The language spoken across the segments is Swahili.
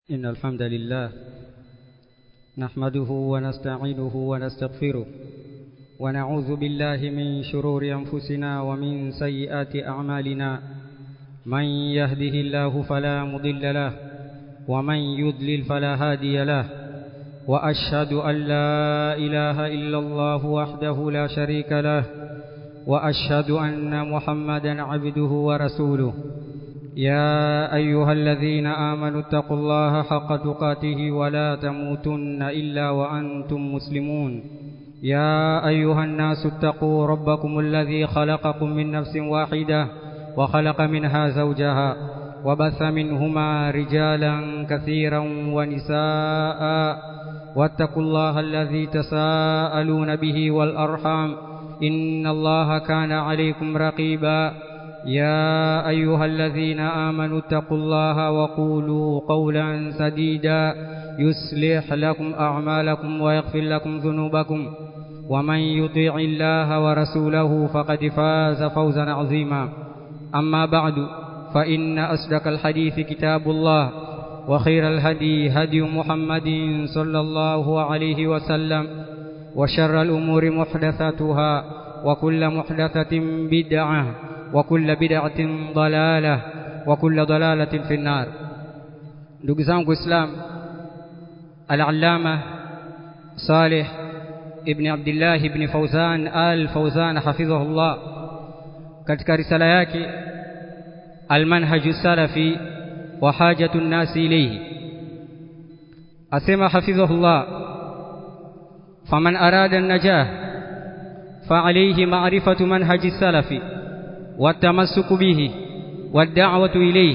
إن الحمد لله نحمده ونستعينه ونستغفره ونعوذ بالله من شرور أنفسنا ومن سيئات أعمالنا من يهده الله فلا مضل له ومن يضلل فلا هادي له وأشهد أن لا إله إلا الله وحده لا شريك له وأشهد أن محمدا عبده ورسوله يا أيها الذين آمنوا اتقوا الله حق تقاته ولا تموتن إلا وأنتم مسلمون يا أيها الناس اتقوا ربكم الذي خلقكم من نفس واحدة وخلق منها زوجها وبث منهما رجالا كثيرا ونساء واتقوا الله الذي تساءلون به والأرحام إن الله كان عليكم رقيبا يا أيها الذين آمنوا اتقوا الله وقولوا قولا سديدا يصلح لكم أعمالكم ويغفر لكم ذنوبكم ومن يطيع الله ورسوله فقد فاز فوزا عظيما أما بعد فإن أصدق الحديث كتاب الله وخير الهدي هدي محمد صلى الله عليه وسلم وشر الأمور محدثاتها وكل محدثة بدعة وكل بدعة ضلالة وكل ضلالة في النار ndugu zangu islam al-allama salih ibn abdullah ibn fawzan al-fawzan hafidhahullah katika risala yake al-manhaj salafi wa hajatu an-nas ilayhi asema hafidhahullah faman arada an-najah fa alayhi ma'rifatu manhaj salafi والتمسك به والدعوة إليه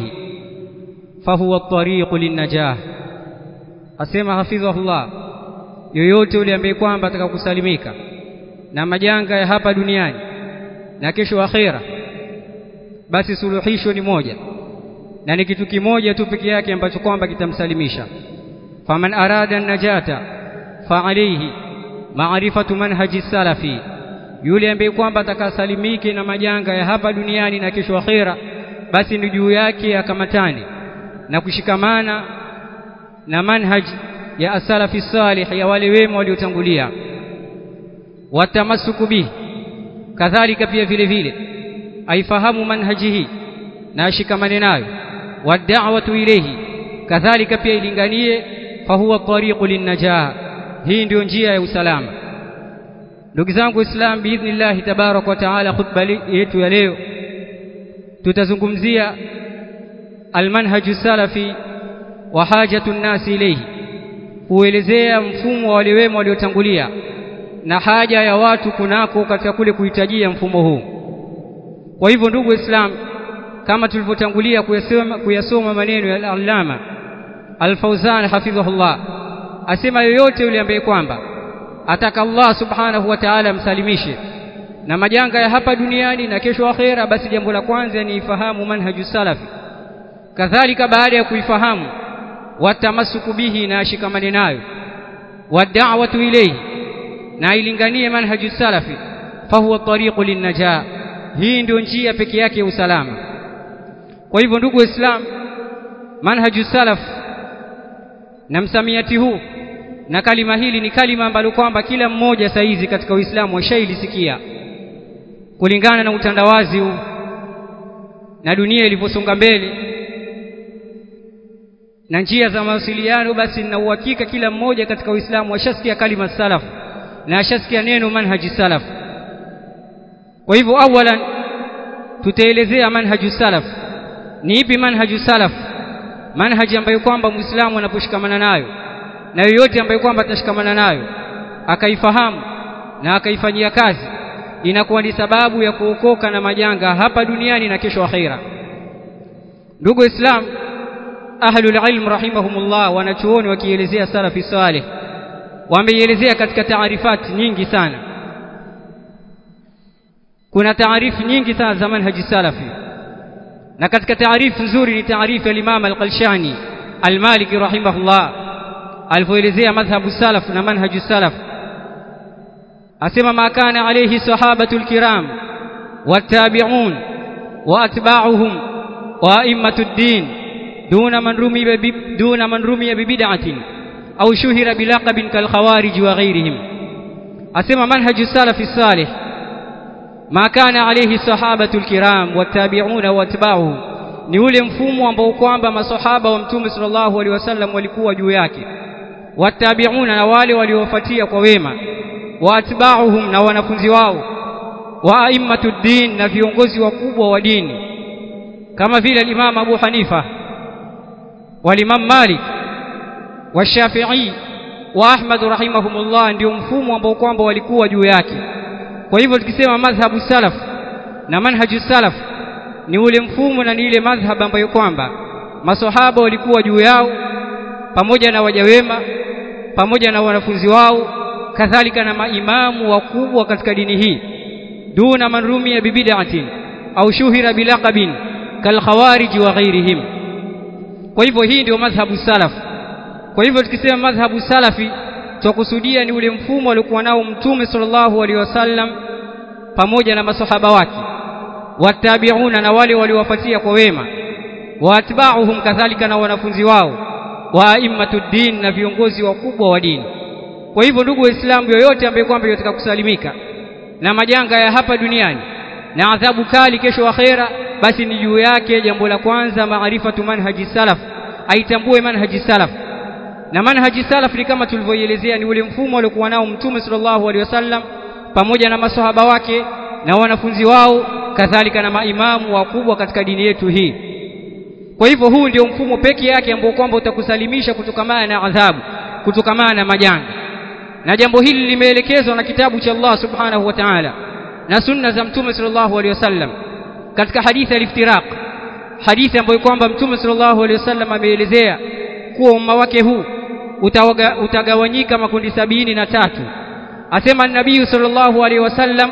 فهو الطريق للنجاح asema hafidhahullah yoyote yule ambaye kwamba atakakusalimika na majanga ya hapa duniani na kesho akhera basi suluhisho ni moja na ni kitu kimoja tu peke yake ambacho kwamba kitamsalimisha faman arada najata fa alayhi ma'rifatu manhaji salafi yule ambaye kwamba atakasalimike na majanga ya hapa duniani na kesho akhera basi ni juu yake akamatane na kushikamana na manhaj ya asalafi salih ya wale wema waliotangulia watamasuku bihi kadhalika pia vile vile aifahamu manhaji hii na ashikamane nayo wad'awatu ilayhi kadhalika pia ilinganie fahuwa tariqu linnajah hii ndio njia ya usalama ndugu zangu islam biidhnillah tabarak wa taala khutba yetu ya leo tutazungumzia almanhaju salafi wa hajatu nnasi ilayhi kuelezea mfumo wa wale wema waliotangulia na haja ya watu kunako katika kule kuhitajia mfumo huu kwa hivyo ndugu islam kama tulivyotangulia kuyasoma, kuyasoma maneno ya al-allama al-fawzan hafidhahullah asema yoyote yule ambaye kwamba ataka Allah subhanahu wa ta'ala msalimishe na majanga ya hapa duniani na kesho akhera basi jambo la kwanza ni ifahamu manhaju salafi kadhalika baada ya kuifahamu watamasuku bihi na ashikamane nayo wad'awatu ilayhi na ilinganie manhaju salafi fahuwa tariqu linnajaa hii ndio njia peke yake ya usalama kwa hivyo ndugu waislam manhaju salaf na msamiati huu na kalima hili ni kalima ambalo kwamba kila mmoja saizi katika Uislamu washailisikia kulingana na utandawazi huu na dunia ilivyosonga mbele na njia za mawasiliano basi na uhakika kila mmoja katika Uislamu washasikia kalima salaf na ashasikia neno manhaji salaf kwa hivyo awalan tutaelezea manhaju salaf ni ipi manhaju salaf manhaji ambayo kwamba Muislamu anaposhikamana nayo na yoyote ambaye kwamba atashikamana nayo akaifahamu na akaifanyia kazi inakuwa ni sababu ya kuokoka na majanga hapa duniani na kesho akhira ndugu islam ahlul ilm rahimahumullah wanachuoni wakielezea salafi salih wameielezea katika taarifati nyingi sana kuna taarifu nyingi sana za manhaji salafi na katika taarifu nzuri ni taarifu ya Imam al-Qalshani al-Maliki rahimahullah alivyoelezea madhhabu salaf na manhaju salaf asema ma kana alayhi sahabatul kiram wattabi'un wa atba'uhum wa a'immatud din دون من رمي دون من رمي ببدعة أو شهر بلقب كالخوارج وغيرهم أسمى منهج السلف الصالح ما كان عليه الصحابة الكرام والتابعون واتباعهم ni ule mfumo ambao kwamba masahaba wa mtume sallallahu alaihi wasallam walikuwa juu yake watabiuna na wale waliofuatia kwa wema waatba'uhum na wanafunzi wao wa a'immatuddin na viongozi wakubwa wa dini kama vile al-Imam Abu Hanifa wal-Imam Malik wa Shafi'i wa Ahmad rahimahumullah ndio mfumo ambao kwamba walikuwa juu yake kwa hivyo tukisema madhhabu salaf na manhaju salaf ni ule mfumo na ni ile madhhab ambayo kwamba maswahaba walikuwa juu yao pamoja na waja wema pamoja na wanafunzi wao kadhalika na maimamu wakubwa katika dini hii duna man rumia bibid'atin au shuhira bilaqabin kalkhawarij wa ghairihim kwa hivyo hii ndio madhhabu salaf kwa hivyo tukisema madhhabu salafi tukusudia ni ule mfumo aliokuwa nao mtume sallallahu alaihi wasallam pamoja na masahaba wake watabiuna na wale waliowafuatia kwa wema waatba'uhum kadhalika na wanafunzi wao wa a'immatuddin na viongozi wakubwa wa dini kwa hivyo ndugu waislamu yoyote ambaye kwamba yataka kusalimika na majanga ya hapa duniani na adhabu kali kesho akhera basi ni juu yake jambo la kwanza maarifatu manhaji salaf aitambue manhaji salaf na manhaji salaf ni kama tulivyoielezea ni ule mfumo aliokuwa nao mtume sallallahu alaihi wasallam pamoja na masahaba wake na wanafunzi wao kadhalika na maimamu wakubwa katika dini yetu hii kwa hivyo huu ndio mfumo pekee yake ambao kwamba utakusalimisha kutokamana na adhabu kutokamana na majanga na jambo hili limeelekezwa na kitabu cha Allah subhanahu wa ta'ala na sunna za mtume sallallahu alaihi wasallam katika hadithi al-iftiraq hadithi ambayo kwamba mtume sallallahu alaihi wasallam ameelezea kuwa umma wake huu utawaga, utagawanyika makundi sabini na tatu asema nabii sallallahu alaihi wasallam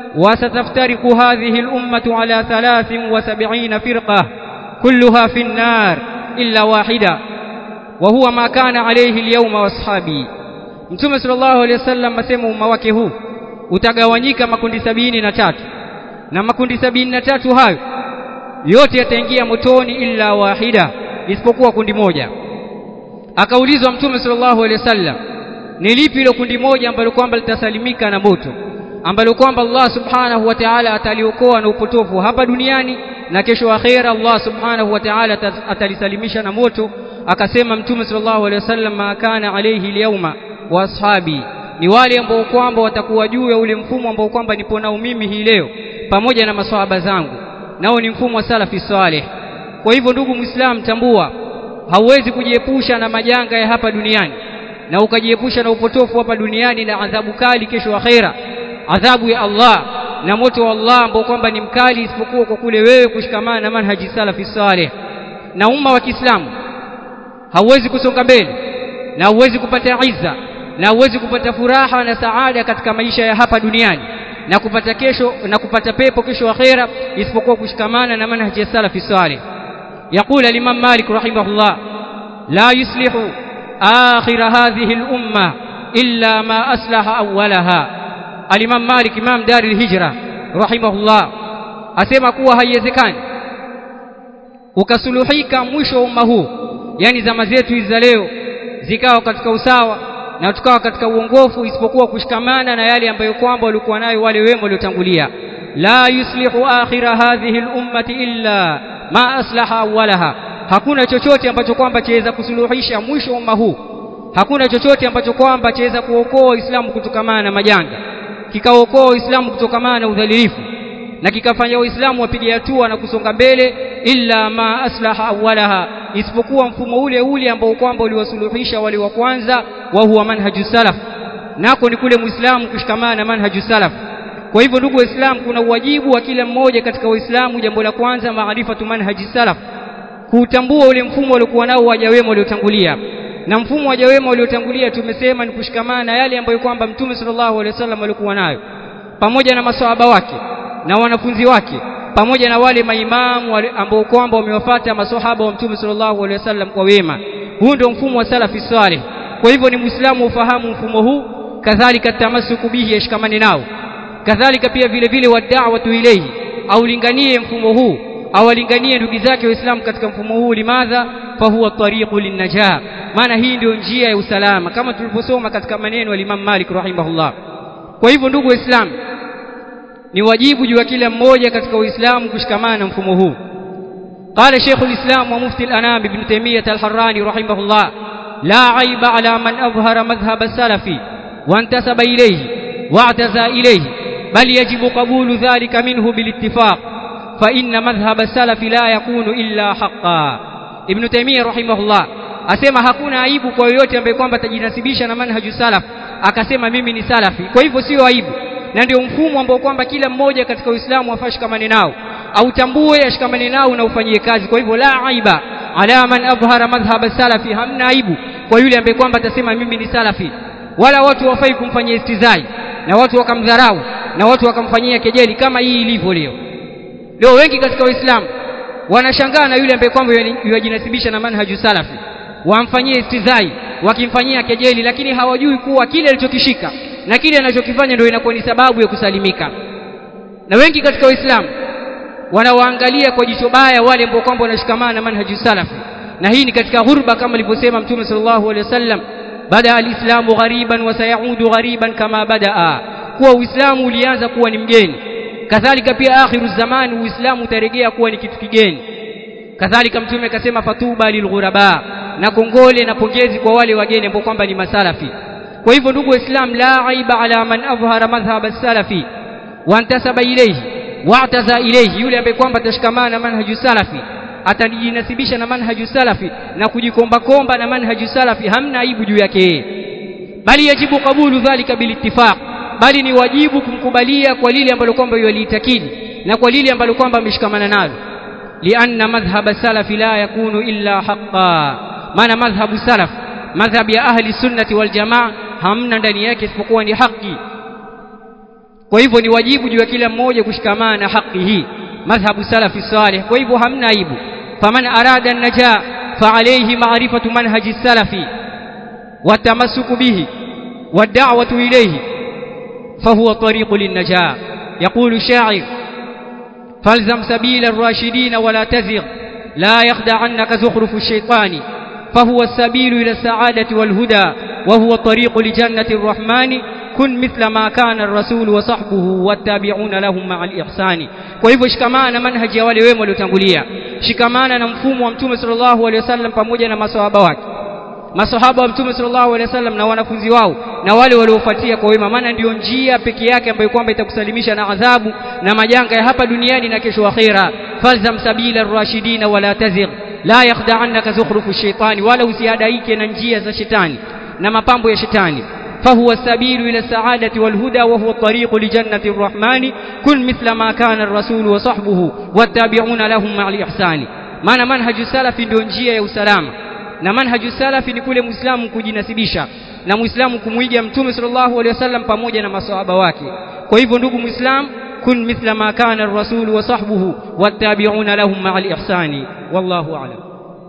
وستفترق هذه الأمة على ثلاث وسبعين فرقة كلها في النار إلا واحدة وهو ما كان عليه اليوم واصحابي Mtume sallallahu alaihi wasallam asema umma wake huu utagawanyika makundi sabini na tatu na makundi sabini na tatu hayo yote yataingia motoni illa wahida isipokuwa kundi moja akaulizwa Mtume sallallahu alaihi wasallam ni lipi hilo kundi moja ambalo kwamba litasalimika na moto ambalo kwamba Allah subhanahu wa ta'ala ataliokoa na upotofu hapa duniani na kesho akhera Allah subhanahu wa ta'ala atalisalimisha na moto akasema mtume sallallahu alaihi wasallam ma kana alayhi al-yawma wa ashabi ni wale ambao kwamba watakuwa juu ya ule mfumo ambao kwamba nipo nao mimi hii leo pamoja na maswahaba zangu nao ni mfumo wa salafi saleh kwa hivyo ndugu muislam tambua hauwezi kujiepusha na majanga ya hapa duniani na ukajiepusha na upotofu hapa duniani na adhabu kali kesho akhera adhabu ya Allah na moto wa Allah ambao kwamba ni mkali isipokuwa kwa kule wewe kushikamana na manhaji salafi saleh na umma wa Kiislamu hauwezi kusonga mbele na hauwezi kupata izza na hauwezi kupata furaha na saada katika maisha ya hapa duniani na kupata kesho na kupata pepo kesho akhera isipokuwa kushikamana na manhaji salafi saleh يقول الإمام مالك رحمه الله لا يصلح آخر هذه الأمة إلا ما أصلح أولها Al-Imam Malik Imam Dari al-Hijra rahimahullah asema kuwa haiwezekani ukasuluhika mwisho wa umma huu yani zama zetu hizi za leo zikawa katika usawa na tukawa katika uongofu isipokuwa kushikamana na yale ambayo kwamba walikuwa nayo wale wema waliotangulia la yuslihu akhira hadhihi al-ummati illa ma aslaha awwalaha hakuna chochote ambacho kwamba chaweza kusuluhisha mwisho wa umma huu hakuna chochote ambacho kwamba chaweza kuokoa Uislamu kutokamana na majanga kikaokoa Uislamu kutokamana na udhalilifu na kikafanya Waislamu wapige hatua na kusonga mbele illa ma aslaha awwalaha isipokuwa mfumo ule ule ambao kwamba uliwasuluhisha wale wa kwanza wa huwa manhaju salaf nako ni kule Muislamu kushikamana na manhaju salaf kwa hivyo ndugu waislamu kuna uwajibu wa kila mmoja katika waislamu jambo la kwanza maarifatu manhaji salaf kuutambua ule mfumo waliokuwa nao waja wema waliotangulia na mfumo wa waja wema waliotangulia tumesema ni kushikamana na yale ambayo kwamba mtume sallallahu alaihi wasallam alikuwa nayo pamoja na maswahaba wake na wanafunzi wake pamoja na wale maimamu ambao kwamba wamewafuata maswahaba wa mtume sallallahu alaihi wasallam kwa wema huu ndio mfumo wa salafi salih kwa hivyo ni muislamu ufahamu mfumo huu kadhalika tamasuku bihi yashikamane nao kadhalika pia vile vile wad'awatu ilayhi aulinganie mfumo huu awalinganie ndugu zake waislamu katika mfumo huu limadha fahuwa tariqu linnajah maana hii ndio njia ya usalama kama tulivyosoma katika maneno ya Imam Malik rahimahullah kwa hivyo ndugu waislamu ni wajibu juu ya kila mmoja katika uislamu kushikamana na mfumo huu قال شيخ الإسلام ومفتي الأنام ابن تيمية الحراني رحمه الله لا عيب على من أظهر مذهب السلف وانتسب إليه واعتزى إليه بل يجب قبول ذلك منه بالاتفاق فإن مذهب السلف لا يكون إلا حقا ابن تيمية رحمه الله asema hakuna aibu kwa yoyote ambaye kwamba atajinasibisha na manhaju salaf akasema mimi ni salafi kwa hivyo sio aibu na ndio mfumo ambao kwamba kila mmoja katika Uislamu afaa shikamane nao autambue ashikamane nao na ufanyie kazi kwa hivyo la aiba ala man adhhara madhhab salafi hamna aibu kwa yule ambaye kwamba atasema mimi ni salafi wala watu wafai kumfanyia istizai na watu wakamdharau na watu wakamfanyia kejeli kama hii ilivyo leo leo wengi katika waislamu wanashangaa na yule ambaye kwamba yajinasibisha na manhaju salafi wamfanyie istizai wakimfanyia kejeli lakini hawajui kuwa kile alichokishika na kile anachokifanya ndio inakuwa ni sababu ya kusalimika na wengi katika waislamu wanawaangalia kwa jicho baya wale ambao kwamba wanashikamana na manhaju salafi na hii ni katika ghurba kama alivyosema mtume sallallahu alaihi wasallam bada alislamu ghariban wa sayaudu ghariban kama badaa kuwa uislamu ulianza kuwa ni mgeni kadhalika pia akhiru zamani uislamu utarejea kuwa ni kitu kigeni kadhalika mtume akasema fatuba lilghuraba na kongole na pongezi kwa wale wageni ambao kwamba ni masalafi kwa hivyo ndugu waislamu la aiba ala man adhhara madhhab as-salafi wa antasaba ilayhi wa'taza ilayhi yule ambaye kwamba atashikamana na manhaju salafi atajinasibisha na manhaju salafi na kujikomba komba na manhaju salafi hamna aibu juu yake yeye bali yajibu kabulu dhalika bilittifaq bali ni wajibu kumkubalia kwa lile ambalo kwamba yaliitakidi na kwa lile ambalo kwamba ameshikamana nalo lianna madhhab salafi la yakunu illa haqqan maana madhhabu salaf madhhab ya ahli sunnati wal jamaa hamna ndani yake isipokuwa ni haki kwa hivyo ni wajibu juu ya kila mmoja kushikamana na haki hii madhhabu salafi salih kwa hivyo hamna aibu faman arada an-najaa فعليه معرفة منهج السلف والتمسك به والدعوة إليه فهو طريق للنجاة يقول الشاعر فالزم سبيل الراشدين ولا تزغ لا يخدعنك زخرف الشيطان فهو السبيل إلى السعادة والهدى وهو الطريق لجنة الرحمن كن مثل ما كان الرسول وصحبه والتابعون لهم مع الإحسان kwa hivyo shikamana manhaji ya wale wema waliotangulia shikamana na mfumo wa mtume sallallahu alaihi wasallam pamoja na maswahaba wake maswahaba wa mtume sallallahu alaihi wasallam na wanafunzi wao na wale waliofuatia kwa wema maana ndiyo njia peke yake ambayo kwamba itakusalimisha na adhabu na majanga ya hapa duniani na kesho akhira falzam sabila ar-rashidina wala tazigh la yakhda'annaka zukhrufu shaitani wala usiadaike na njia za shetani na mapambo ya shetani فهو السبيل إلى السعادة والهدى وهو الطريق لجنة الرحمن كن مثل ما كان الرسول وصحبه والتابعون لهم مع الإحسان maana manhaju salafi ndio njia ya usalama na manhaju salafi ni kule muislamu kujinasibisha na muislamu kumwiga mtume sallallahu alaihi wasallam pamoja na maswahaba wake kwa hivyo ndugu muislam kun mithla ma kana ar-rasul wa sahbuhu wattabi'una lahum ma'a al-ihsani wallahu a'lam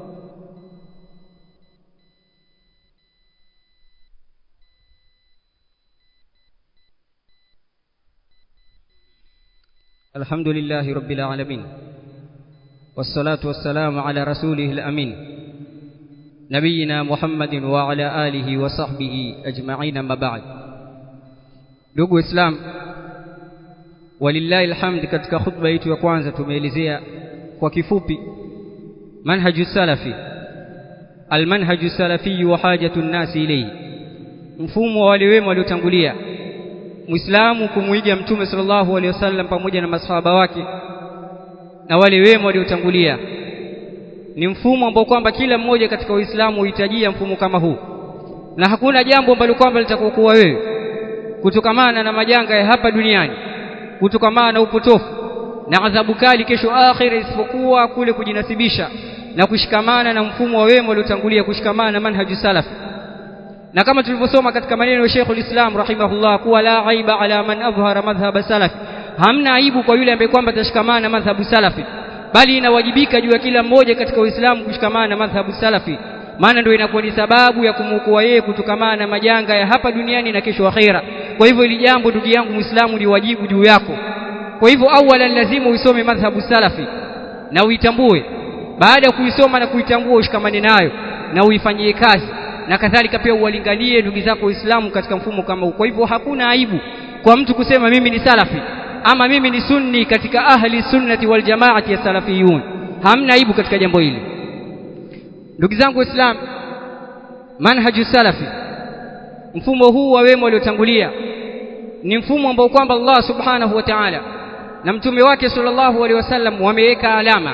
الحمد لله رب العالمين والصلاة والسلام على رسوله الأمين نبينا محمد وعلى آله وصحبه أجمعين ما بعد ndugu islam walillahi alhamd katika khutba yetu ya kwanza tumeelezea kwa kifupi manhaju salafi almanhaju salafi wa hajatu nnasi ilayhi mfumo wa wale wema waliotangulia muislamu kumuiga mtume sallallahu alaihi wasallam pamoja na masahaba wake na wale wema waliotangulia ni mfumo ambao kwamba kila mmoja katika Uislamu huhitajia mfumo kama huu na hakuna jambo ambalo kwamba litakokuwa wewe kutokamana na majanga ya hapa duniani kutokamana na upotofu na adhabu kali kesho akhira isipokuwa kule kujinasibisha na kushikamana na mfumo wa wema waliotangulia kushikamana na manhaju salafi na kama tulivyosoma katika maneno ya Sheikhul Islam rahimahullah kuwa la aiba ala man adhhara madhhab salaf hamna aibu kwa yule ambaye kwamba atashikamana na madhhabu salafi bali inawajibika juu ya kila mmoja katika Uislamu kushikamana na madhhabu salafi maana ndio inakuwa ni sababu ya kumuokoa yeye kutokamana na majanga ya hapa duniani na kesho akhera kwa hivyo ili jambo ndugu yangu Muislamu ni wajibu juu yako kwa hivyo awalan lazima uisome madhhabu salafi na uitambue baada ya kuisoma na kuitambua ushikamane nayo na uifanyie kazi na kadhalika pia uwalinganie ndugu zako waislamu katika mfumo kama huu kwa hivyo hakuna aibu kwa mtu kusema mimi ni salafi ama mimi ni sunni katika ahli sunnati wal jamaati ya salafiyun hamna aibu katika jambo hili ndugu zangu waislamu manhaju salafi mfumo huu wa wema waliotangulia ni mfumo ambao kwamba Allah subhanahu wa ta'ala na mtume wake sallallahu alaihi wasallam wameweka alama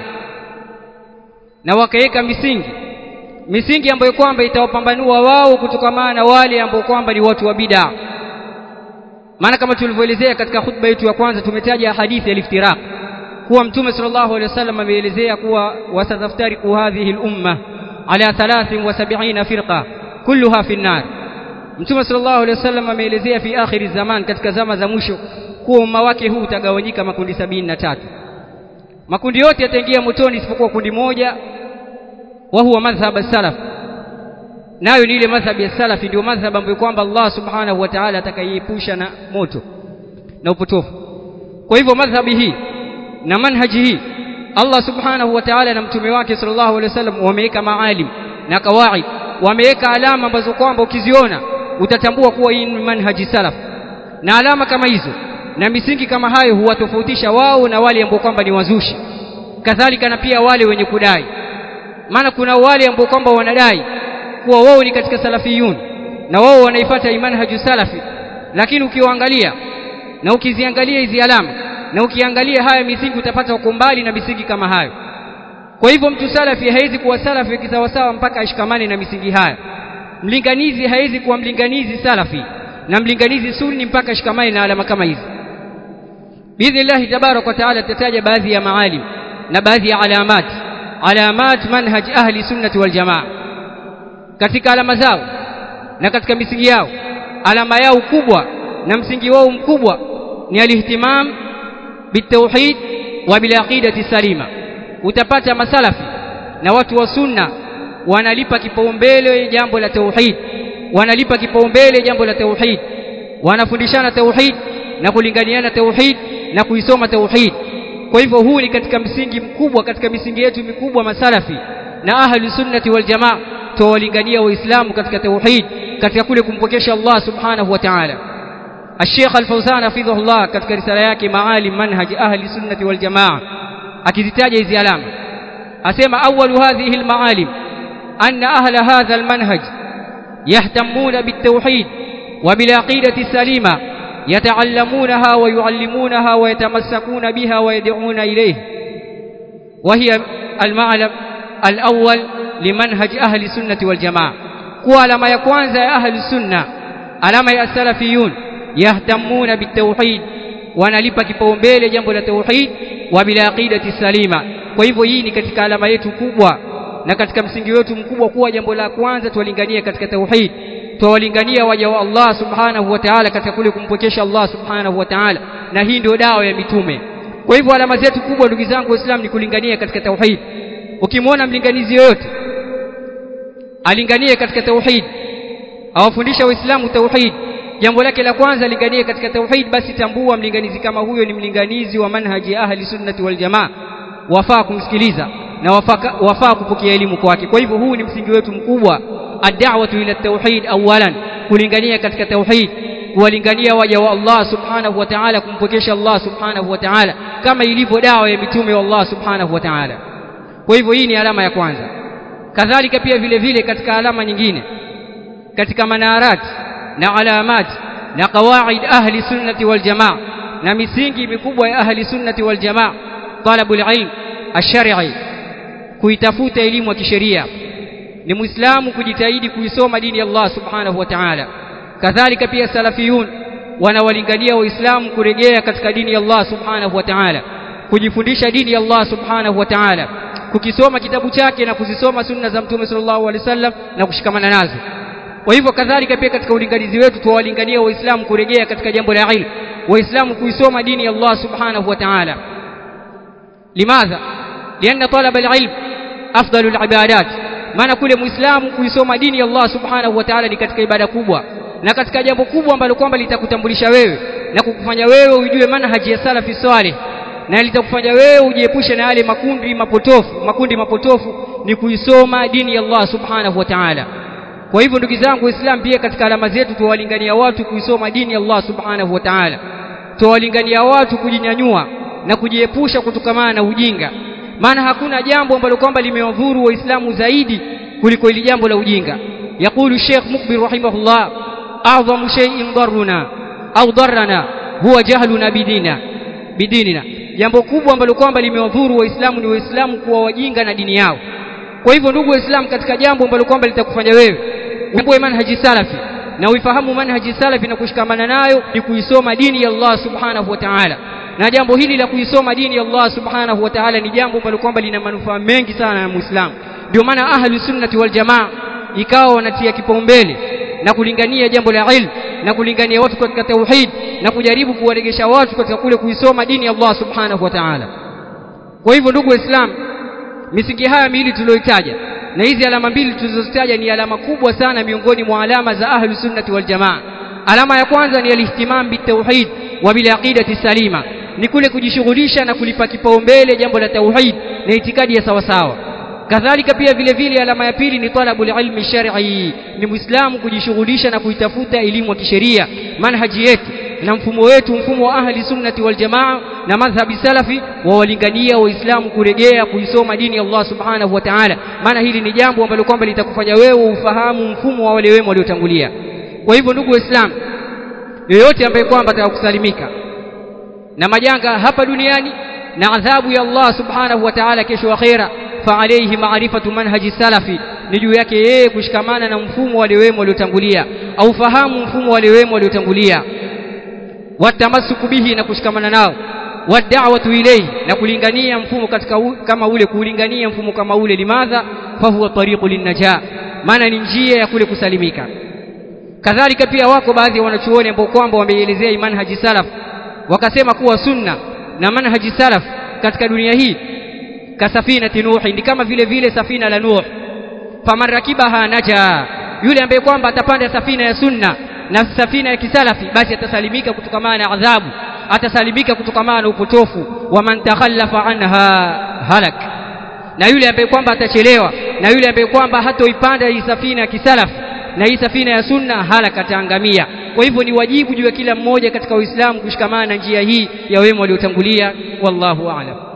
na wakaweka misingi misingi ambayo kwamba itawapambanua wao kutokamana na wale ambao kwamba ni watu wa bid'a maana kama tulivyoelezea katika khutba yetu ya kwanza tumetaja hadithi ya iftiraq kuwa mtume sallallahu alaihi wasallam ameelezea kuwa wasataftariqu hadhihi al-umma ala 73 firqa kulluha fi an-nar mtume sallallahu alaihi wasallam ameelezea fi akhiri zaman katika zama za mwisho kuwa umma wake huu utagawanyika makundi sabini na tatu makundi yote yataingia motoni isipokuwa kundi moja wa huwa madhhab salaf nayo ni ile madhhab ya salafi ndio madhhab ambayo kwamba Allah subhanahu wa ta'ala atakaiepusha na moto na upotofu kwa hivyo madhhabi hii na manhaji hii Allah subhanahu wa ta'ala na mtume wake sallallahu alaihi wasallam wameweka maalim na kawaid wameweka alama ambazo kwamba ukiziona utatambua kuwa hii ni manhaji salaf na alama kama hizo na misingi kama hayo huwatofautisha wao na wale ambao kwamba ni wazushi kadhalika na pia wale wenye kudai maana kuna wale ambao kwamba wanadai kuwa wao ni katika salafiyun na wao wanaifuata manhaju salafi lakini ukiwaangalia na ukiziangalia hizi alama na ukiangalia haya misingi utapata uko mbali na misingi kama hayo kwa hivyo mtu salafi hawezi kuwa salafi kisawasawa mpaka ashikamane na misingi haya mlinganizi hawezi kuwa mlinganizi salafi na mlinganizi sunni mpaka ashikamane na alama kama hizi biidhnillahi tabaraka wa taala tutataja baadhi ya maalim na baadhi ya alamat alamat manhaj ahli sunnati wal jamaa katika alama zao na katika misingi yao alama yao kubwa na msingi wao mkubwa ni alihtimam bitauhid wa bilaqidati salima utapata masalafi na watu wa sunna wanalipa kipaumbele jambo la tauhid wanalipa kipaumbele jambo la tauhid wanafundishana tauhid na kulinganiana tauhid na kuisoma tauhid kwa hivyo huu ni katika msingi mkubwa katika misingi yetu mikubwa masalafi na ahli sunnati wal jamaa tuwalingania waislamu katika tauhid katika kule kumpokesha Allah subhanahu wa ta'ala الشيخ الفوزان حفظه الله katika risala yake maalim manhaj ahli sunnati wal jamaa akizitaja hizi alama asema awwalu hadhihi almaalim anna ahla hadha almanhaj yahtamuna bitawhid wa bilaqidati salima يتعلمونها ويعلمونها ويتمسكون بها ويدعون إليه وهي المعلم الأول لمنهج أهل السنة والجماعة كوالما يكوانز أهل السنة ألما السلفيون يهتمون بالتوحيد wanalipa kipaumbele jambo la tauhid wa bila aqidati salima kwa hivyo hii ni katika alama yetu kubwa na katika msingi wetu mkubwa kuwa jambo la kwanza tuwalinganie katika tauhid tuwalingania waja wa Allah subhanahu wa ta'ala katika kule kumpokesha Allah subhanahu wa ta'ala na hii ndio dawa ya mitume kwa hivyo alama zetu kubwa ndugu zangu waislamu ni kulingania katika tauhid ukimwona mlinganizi yoyote alinganie katika tauhid awafundisha waislamu tauhid jambo lake la kwanza linganie katika tauhid basi tambua mlinganizi kama huyo ni mlinganizi wa manhaji ya ahli sunnati wal jamaa wafaa kumsikiliza na wafaa, wafaa kupokea elimu kwake kwa hivyo huu ni msingi wetu mkubwa ad-da'watu ila at-tauhid awalan kulingania katika tauhid kuwalingania waja wa Allah subhanahu wa ta'ala kumpokesha Allah subhanahu wa ta'ala kama ilivyo dawa ya mitume wa Allah subhanahu wa ta'ala kwa hivyo hii ni alama ya kwanza kadhalika pia vile vile katika alama nyingine katika manarat na alamat na qawaid ahli sunnati wal jamaa na misingi mikubwa ya ahli sunnati wal jamaa talabul ilm ash-shar'i kuitafuta elimu ya kisheria ni muislamu kujitahidi kuisoma dini ya Allah subhanahu wa ta'ala kadhalika pia salafiyun wanawalingania waislamu kurejea katika dini ya Allah subhanahu wa ta'ala kujifundisha dini ya Allah subhanahu wa ta'ala kukisoma kitabu chake na kuzisoma sunna za mtume sallallahu alaihi wasallam na kushikamana nazo kwa hivyo kadhalika pia katika ulinganizi wetu tuwalingania waislamu kurejea katika jambo la ilmu waislamu kuisoma dini ya Allah subhanahu wa ta'ala limadha lianna talaba alilm afdalu alibadat maana kule muislamu kuisoma dini ya Allah subhanahu wa ta'ala ni katika ibada kubwa na katika jambo kubwa ambalo kwamba litakutambulisha wewe na kukufanya wewe ujue manhaji ya salafi salih na litakufanya wewe ujiepushe na yale makundi mapotofu makundi mapotofu ni kuisoma dini ya Allah subhanahu wa ta'ala kwa hivyo ndugu zangu waislamu pia katika alama zetu tuwalingania watu kuisoma dini ya Allah subhanahu wa ta'ala tuwalingania watu kujinyanyua na kujiepusha kutokamana na ujinga maana hakuna jambo ambalo kwamba limewadhuru waislamu zaidi kuliko ili jambo la ujinga يقول الشيخ مقبل رحمه الله أعظم شيء ضرنا أو ضرنا هو جهلنا بديننا بديننا jambo kubwa ambalo kwamba limewadhuru waislamu ni waislamu kuwa wajinga na dini yao kwa hivyo ndugu waislamu katika jambo ambalo kwamba litakufanya wewe uwe manhaji salafi na uifahamu manhaji salafi na kushikamana nayo ni kuisoma dini ya Allah subhanahu wa ta'ala na jambo hili la kuisoma dini ya Allah subhanahu wa ta'ala ni jambo ambalo kwamba lina manufaa mengi sana na muislamu ndio maana ahlu sunnati wal jamaa ikawa wanatia kipaumbele na kulingania jambo la ilmu na kulingania watu katika tauhid na kujaribu kuwaregesha watu katika kule kuisoma dini ya Allah subhanahu wa ta'ala kwa hivyo ndugu waislamu misingi haya miwili tuliyoitaja na hizi alama mbili tulizozitaja ni alama kubwa sana miongoni mwa alama za ahlu sunnati wal jamaa alama ya kwanza ni alihtimam bitauhid wa bil aqidati salima ni kule kujishughulisha na kulipa kipaumbele jambo la tauhid na itikadi ya sawasawa kadhalika pia vile vile alama ya pili ni talabul ilmi shar'i ni muislamu kujishughulisha na kuitafuta elimu ya kisheria manhaji yetu na mfumo wetu mfumo wa ahli sunnati wal jamaa na madhhabi salafi wawalingania waislamu kuregea kuisoma dini ya Allah subhanahu wa ta'ala maana hili ni jambo ambalo kwamba litakufanya wewe ufahamu mfumo wa wale wema waliotangulia kwa hivyo ndugu waislamu yoyote ambaye kwamba atakakusalimika na majanga hapa duniani na adhabu ya Allah subhanahu wa ta'ala kesho akhera fa alayhi ma'rifatu manhaji salafi ni juu yake yeye kushikamana na mfumo wale wema waliotangulia au fahamu mfumo wale wema waliotangulia watamasuku bihi na kushikamana nao wad'awatu ilayhi na kulingania mfumo katika u, kama ule kulingania mfumo kama ule limadha fa huwa tariqu linnaja maana ni njia ya kule kusalimika kadhalika pia wako baadhi ya wanachuoni ambao kwamba wameielezea manhaji salaf wakasema kuwa sunna na manhaji salaf katika dunia hii kasafina nuhi ni kama vile vile safina la nuh faman rakibaha naja yule ambaye kwamba atapanda safina ya sunna na safina ya kisalafi basi atasalimika kutokamana na adhabu atasalimika kutokamana na upotofu wa man takhallafa anha halak na yule ambaye kwamba atachelewa na yule ambaye kwamba hatoipanda hii safina ya kisalafi na hii safina ya sunna halaka ataangamia kwa hivyo ni wajibu juu ya kila mmoja katika Uislamu kushikamana na njia hii ya wema waliotangulia wallahu a'lam